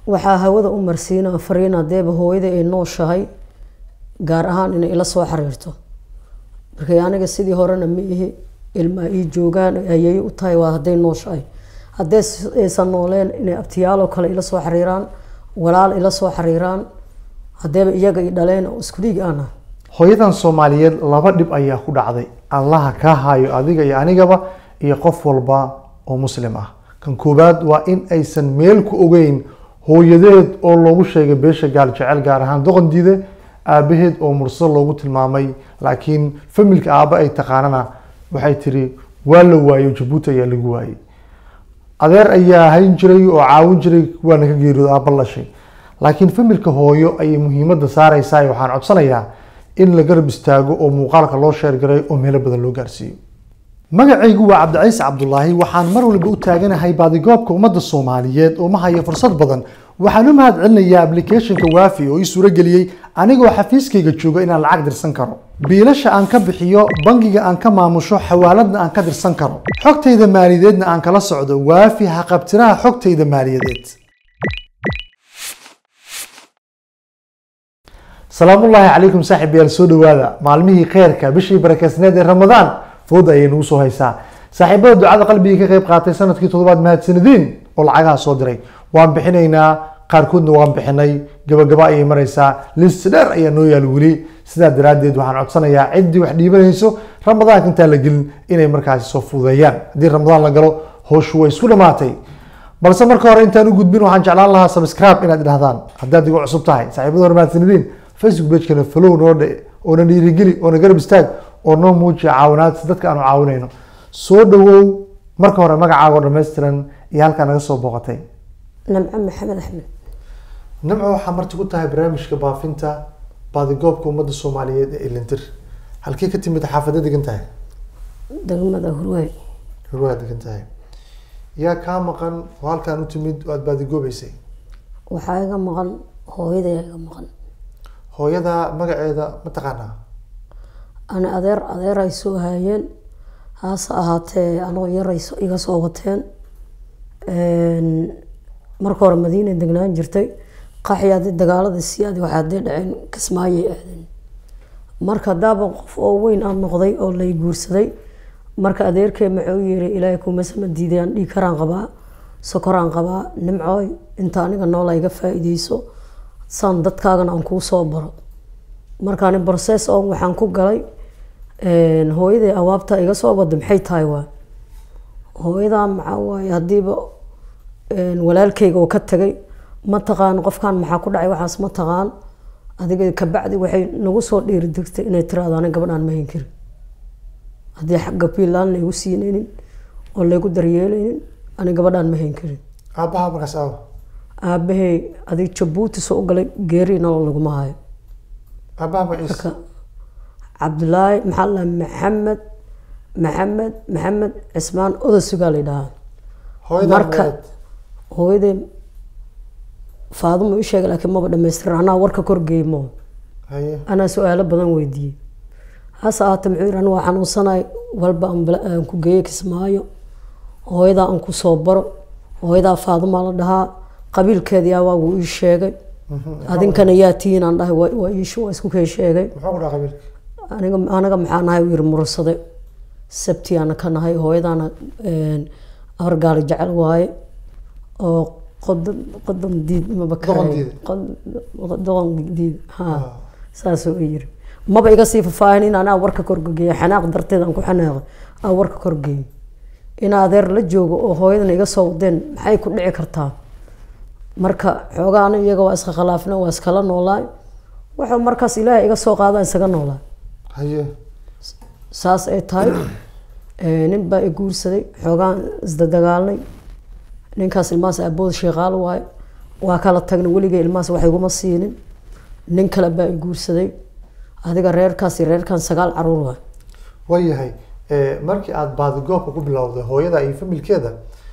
waxaa hawada u marsiinaa fariin hadeeba hooyada ay nooshahay gaar ahaan inay ila soo xiriirto markay aniga sidii horena ma ihi ilmaa ii joogaan ayay u tahay waa hadday nooshahay haddee aysan nooleen inay abtiyaaloo kale ila soo xiriiraan walaal ila soo xiriiraan hadeeba iyaga i dhaleen oo isku dhiig aan ah hooyadan soomaaliyeed laba dhib ayaa ku dhacday allaha kaa hayo adiga iyo anigaba iyo qof walba oo muslim ah kan koowaad waa in aysan meel ku ogeyn hooyadeed oo loogu sheegay beesha gaal jecel gaar ahaan doqondiide aabaheed oo mursal loogu tilmaamay laakiin familka aaba ay taqaanana waxay tiri waa la waayo jabuuti ayaa lagu waayey adeer ayaa hayn jiray oo caawin jiray waana ka geeriyooda aaba lashay laakiin familka hooyo ayay muhiimadda saareysaa waxaan codsanayaa in la garab istaago oo muuqaalka loo sheergaray oo meelo badan loo gaarsiiyo magacaygu waa cabdiciise cabdulaahi waxaan mar walba u taaganahay baadigoobka ummadda soomaaliyeed oo ma hayo fursad badan waxaan u mahad celinayaa applicationka waafi oo ii suurageliyey anigoo xafiiskayga jooga inaan lacag dirsan karo biilasha aan ka bixiyo bangiga aan ka maamusho xawaaladna aan ka dirsan karo xogtayda maaliyadeedna aan kala socdo waafi haqabtiraha xogtayda maaliyadeed salaamullaahi calaykum saaxiibayaal soo dhawaada maalmihii kheyrka bishii barakeysneed ee ramadaan fooda ayay nagu soo haysaa saaxiibada ducada qalbiga ka qayb qaatay sanadkii toddobaad mahadsanadiin oo lacagaha soo diray waan bixinaynaa qaarkoodna waan bixinay gabagaba ayay maraysaa list dheer ayaa noo yaal weli sidaa daraaddeed waxaan codsanayaa ciddii wax dhiibanayso ramadaanka intaan la gelin inay markaasi soo fududeeyaan haddii ramadaan la galo howshu way isku dhamaatay balse marka hore intaan u gudbin waxaan jeclaan lahaa subscribe inaad idhahdaan haddaad igu cusub tahay saaxiibada hore mahadsanadiin facebook pagekana follow noo dhe oona dhiirigeli oona garab istaag oo noo muujiya caawinaad si dadka aanu caawinayno soo dhawow marka hore magacaago dhammaystiran iyo halkaa naga soo booqatay namco maxamed axmed nimco waxaa marti ku tahay barnaamijka baafinta baadigoobka ummadda soomaaliyeed ee ilintir halkee ka timid xaafadda degan tahay degmada hurwaay hurwaa degan tahay yaa kaa maqan oo halkaan u timid oo aada baadigoobeysay waxaa iga maqan hooyaday iga maqan hooyada magaceeda ma taqaanaa ana adeer adeer ay soo haayeen hase ahaatee anoo yaray so- iga soo wateen marka hore madiina degnaan jirtay qaxyaadi dagaalada siyaadi waxaa dee dhaceen kismaayay aadeen marka daaba qof oo weyn aan noqday oo lay guursaday marka adeerkee maxuu yiri ilaahay kumasama diidayaan dhiig karaan qabaa sokoraan qabaa nimcooy inta aniga noola iga faa-iideyso saan dadkaagana aan kuu soo baro markaani process oo waxaan ku galay hooyaday awaabta iga soo wada maxay tahay waa hooyadaa maxaa waaye haddiiba walaalkayga oo ka tagay ma taqaan qofkan maxaa ku dhacay waxaas ma taqaan adiga kabacdi waxay nagu soo dhiiri degtay inay tiraado ani gabadhaan ma hayn karin haddii xagga piilaan laygu siinaynin oo laygu daryeelaynin ani gabadhaan ma hayn karin aabbaha markaas aawa aabahay adig jabuuti soo galay geeri nolol laguma hayo aabbaha magaciisa marka cabdulaahi maxaa la maxamed maxamed maxamed cismaan odasugaa la dhahaa hooyada marka- magaceed hooyaday faadumo ii sheegay laakiin maba dhamaystiran anaa warka korgeeymo haye anaa su-aalo badan weydiiyey hase ahaatee muxuu yidhi anigu waa xanuunsanay walba aan bala- aan ku geeyo kismaayo hooyadaa aan ku soo baro hooyadaa faadumaa la dhahaa qabiilkeedii yaa waa wuu ii sheegay adinkana yaa tihiin aan dhahay waa waa iishu waa isku kay sheegay muxuu ku dhaca qabiilka aniga anaga maxaa nahay uu yiri murursade sabtiyaana ka nahay hooyadaana abargaali jecel waaye oo qodon qodon diid maba ka Doqon diid. doqon diid ha saasuu i yiri maba iga sii fafaahin in anaa warka korgeeyo xanaaq darteed aan ku xanaaqay aan warka korgeeyo in adeer la joogo oo hooyadan iga soo wadeen maxay ku dhici kartaa marka xoogaana iyaga waa iska khilaafna waa iskala noolaay wuxuu markaas ilaahay iga soo qaada isaga noolaa haye saas ay tahay ee, nin baa i guursaday xoogaan isdadagaalnay ninkaas ilmahaas abood sheeqaal waaye waa kala tagnay weligay ilmahaas wax iguma siinin nin kale baa i guursaday adiga reerkaas iyo reerkan sagaal caruur waay waayahay eh, markii aada baadigoobka ku bilowday hooyada iyo familkeeda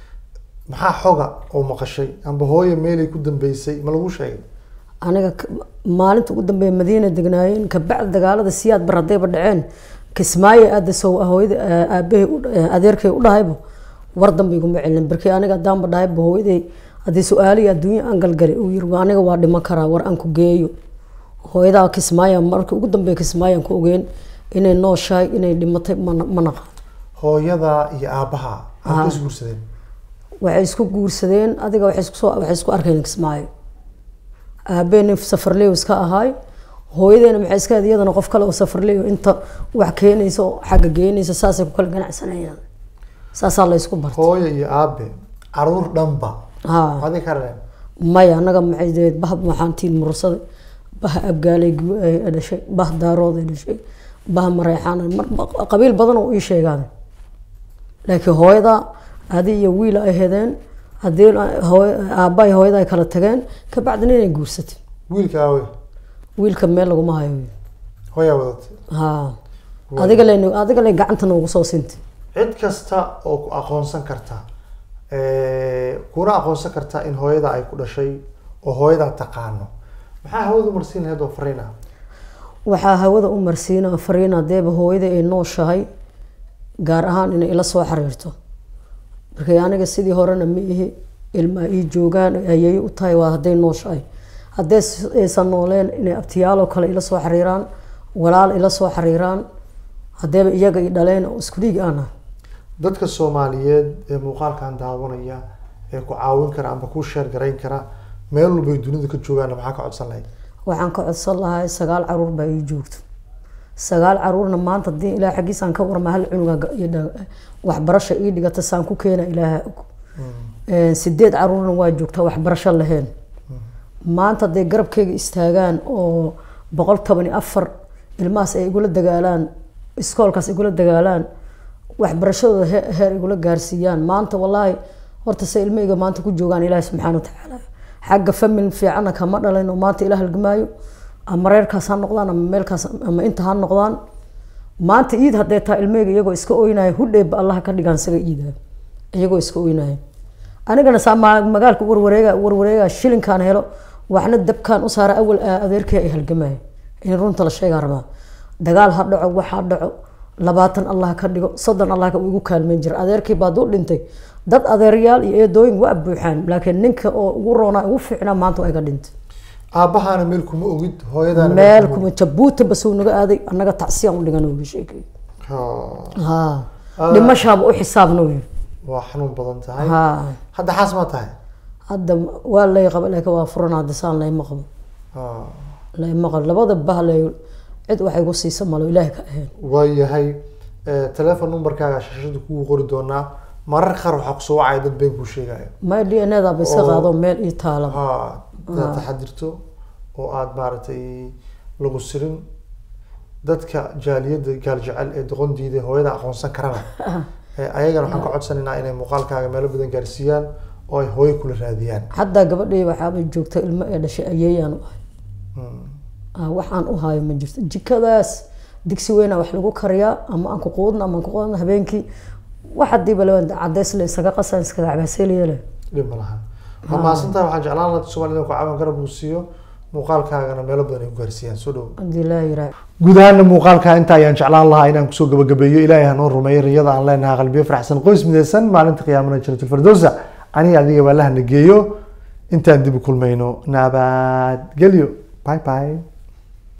maxaa xoga oo maqashay amba hooyo meelay ku dambeysay ma lagu sheegay aniga k- maalinta ugu dambeeya madiina degnaayeen kabacdi dagaalada siyaad bar haddayba dhaceen kismaayo aada sow hooyada aabahay u- adeerkay u dhahayba war dambe iguma celin barkii aniga haddaanba dhahayba hooyaday haddii su-aalihii adduunya aan galgalay uu yiri aniga waa dhiman karaa war aan ku geeyo hooyadaa kismaayo markii ugu dambeeya kismaayaan ku ogeen inay nooshahay inay dhimatay mana ma naqaan hooyada iyo aabbaha aad is guursadeen waxay isku guursadeen adiga waxay isku soo waxay isku arkeen kismaayo aabeena safarleyo iska ahaay hooyadeena maxay iska ahayd iyadana qof kale oo safarleyo inta wax keenaysa oo xagga geenaysa saasay ku kala ganacsanayaan saasaa la isku bartay hooyo iyo aabe caruur dhanba haa adi ka reeb maya annaga maxay deed bah waxaan tiin mursaday bah abgaalay gu- ay dhashay bah daarood ay dhashay bah mareexaan mar qabiil badan oo ii sheegaan laakiin hooyada adi iyo wiil ay hedeen haddii hooy- aabba iyo hooyada ay kala tageen kabacdina inay guursatay wiilka aawe wiilka meel laguma hayo hooyaa wadatay haa adiga len adiga len gacanta noogu soo sintay cid kasta oo ku aqoonsan karta eh, kuna aqoonsan karta in hooyada ay ku dhashay oo hooyadaa taqaano maxaa hawada marsiin lahayd oo fariina waxaa hawada u marsiina fariin hadeeba hooyada ay nooshahay gaar ahaan inay ila soo xiriirto markay aniga sidii horena ma ihi ilmaa ii joogaan ayay u tahay waa hadday nooshahay haddee s- aysan nooleen inay abtiyaaloo kale ila soo xiriiraan walaal ila soo xiriiraan hadeeba iyaga i dhaleen oo isku dhiig aan ah dadka soomaaliyeed ee muuqaalkan daawanaya ee ku caawin kara amba ku sheer garayn kara meel walbay dunida ka joogaanna maxaa ka codsan lahayd waxaan ka codsan lahay sagaal caruur baa ii joogto sagaal caruurna maanta hadii ilaah xaggiisaan ka warma hal cunuga ga- ii dha- waxbarasha ii dhigata saan ku keena ilaaha og Een, sideed caruurna waa joogtaa waxbarasho lahayn maanta hadday garabkayga istaagaan oo boqol toban iyo afar ilmahaas ay igula dagaalaan iskoolkaas igula dagaalaan waxbarashadooda he- heer igula gaarsiiyaan maanta wallaahi horta se ilmahayga maanta ku joogaan ilaahi subxaana watacaala xagga famil fiicanna kama dhalin oo maanta ila halgamaayo ama reerkaas ha noqdaan ama meelkaas ama inta ha noqdaan maanta iid haddee taa ilmahayga iyagoo iska oynaya hudheeba allaha ka dhigaan isaga iidaa iyagoo iska oynaya anigana saa ma- magaalka warwareega warwareega shilinkaan helo waxna dabkaan u saara awal aa adeerkay ay halgamaya in runta la sheegaa rabaa dagaal ha dhaco wax ha dhaco labaatan allah ka dhigo soddon allah ka igu kaalmeyn jira adeerkay baa duu dhintay dad adeeryaal iyo eedooyin waa buuxaan laakiin ninka oo ugu roonaa ugu fiicnaa maanta waa iga dhintay aabbahaana meel kuma ogid hooyadaana meel kuma kuma jabuuti basuu naga aaday annaga tacsiyaan u dhigan uga sheekay Ha, ha dhimashaaba u xisaabna wey waa xanuun badan tahay ha hadda xaas ma tahay hadda waa lay qaba laakiin waa furan hadda saan layma qabo Ha, layma qabo labada bahlay cid waxay ku siisa malo ilaahi ka ahayn waayahay eh, telephone numberkaaga shashada kugu qori doonaa marar qaar waxaa kusoo wacaya dad been kuu sheegaya may d n da ba iska Oo. qaado meel ii taala ha inaad taxadirto oo aada maaragtay lagu sirin dadka jaaliyadda gaal jecel ee doqon diiday hooyada aqoonsan karana Eh, ayagana waxaan ka codsanaynaa inay muuqaalkaaga meelo badan gaarsiiyaan oo ay hooyo kula raadiyaan haddaa gabadhii waxaabay joogta ilmo ee dhashay ayeeyaan u ahay Mm. Ah, waxaan u hayo ma jirto jikadaas digsi weyna wax lagu kariyaa ama aan ku quudna ama aan ku quudna habeenkii wax hadiiba laba cadeys le isaga qasan iskaga cabaaseeliyeele dhib ma lahan waa mahadsantahay waxaan jeclaan lahaa soomaalida ku caawin garab uu siiyo muuqaalkaagana meelo badan ay ku gaarsiiyaan soo dhow hadii laa yiraa guud ahaana muuqaalka inta ayaan jeclaan lahaa inaan kusoo gabagabeeyo ilaahay hanoo rumeeyo riyada aan leenahay qalbiyo faraxsan qoys midaysan maalinta qiyaamana jannatul firdowsa aniga adiga baa la hanageeyo intaan dib u kulmayno nabadgelyo bye bye